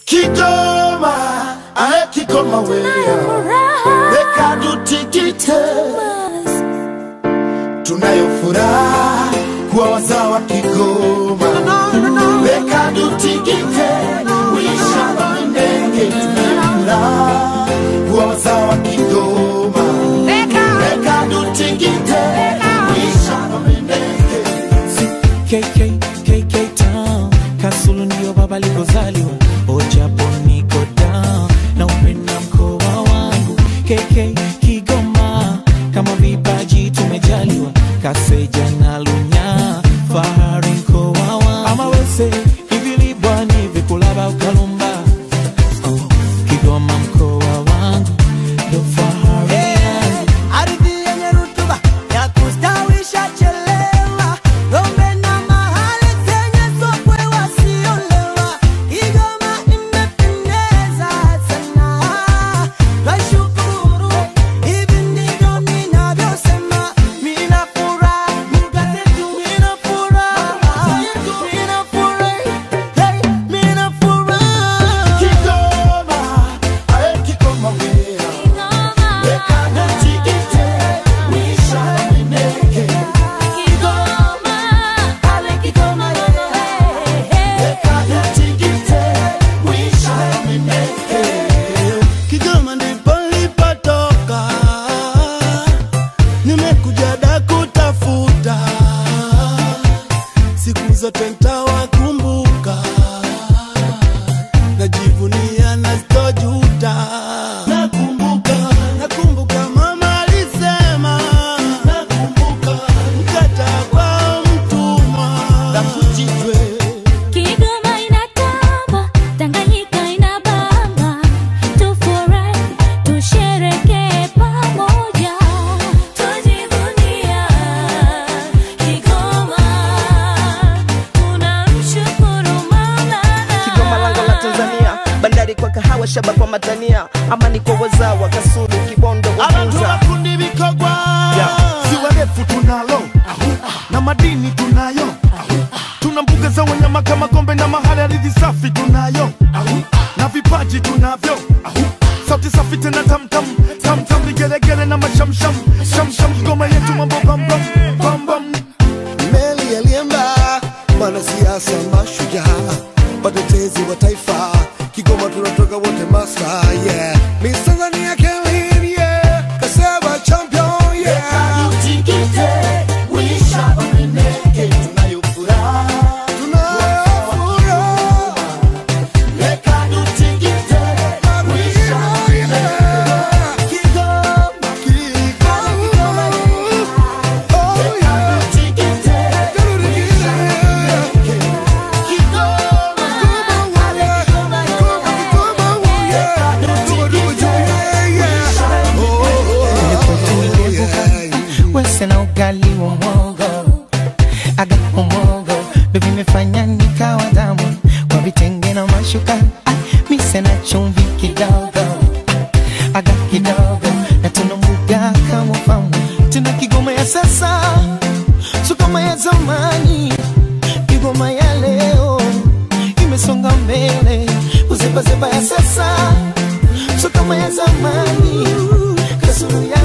Kigoma, ae Kigoma wewe, weka tutikite, tunayo furaha kuwa wazawa Kigoma, weka tutikite, wishamba mindenge, tunayo furaha kuwa wazawa Kigoma, weka tutikite, wishamba mindenge. KK, KK Town Kasulu ndio baba alikozaliwa Ojapo niko down na upenda mkoa wangu KK Kigoma kama vipaji tumejaliwa Kaseja na Lunya fahari mkoa wangu ama wese ivilibwa ni vikulaba ukalumba oh, Kigoma mkoa wangu ndo fahari yangu ardhi yenye rutuba ya kustawisha chelewa ng'ombe na mahali zenye sokwe wasiolewa Kigoma imependeza sana twashukuru hivi ndivyo ninavyosema mina furaha mkate tu mina furaha mina furaha hey, mina furaha Kigoma, ae Kigoma wewe, weka tutikite, wishamba mindenge. Kigoma ndipo nilipotoka, nimekuja da kutafuta, siku zote ntawakumbuka, najivunia na sitojuta. Nakumbuka, nakumbuka mama alisema, nakumbuka mkata kwa mtumwa na kujitwe Kigoma inatamba, Tanganyika inabamba, tufurahi, tusherekee pamoja, tujivunia Kigoma, tunamshukuru Kigoma lango la Tanzania, bandari kwa kahawa, shaba kwa matania, amani kwa wazawa, Kasulu, Kibondo, Abantu Uvinza. bakundi bikogwa ziwa refu tunalo na madini tunayo tuna mbuga za wanyama kama gombe na mahali ardhi safi tunayo na vipaji tunavyo sauti safi tena tamtam tamtam vigelegele na mashamsham shamsham Kigoma yetu mambo bambam bambam meli aliemba mwanasiasa mashujaa watetezi wa taifa kigoma tunatoka wote masta yeah Miss Tanzania Kelly yeah kaseba champion yeah Tutikite, wishamba mindenge, tunayo furaha tunafuraha Weka tutikite, wishamba mindenge. Kigoma Kigoma oh yeah Tutikite, wese na ugali wa mwogo aga umogo ndo vimefanya nikawa damu kwa vitenge na mashuka ah, mise na chumvi kidogo ah, aga kidogo na tuna mbuga kama famu tuna kigoma ya sasa sukoma ya zamani kigoma ya leo imesonga mbele uzebazeba ya sasa sukoma ya zamani kasuru ya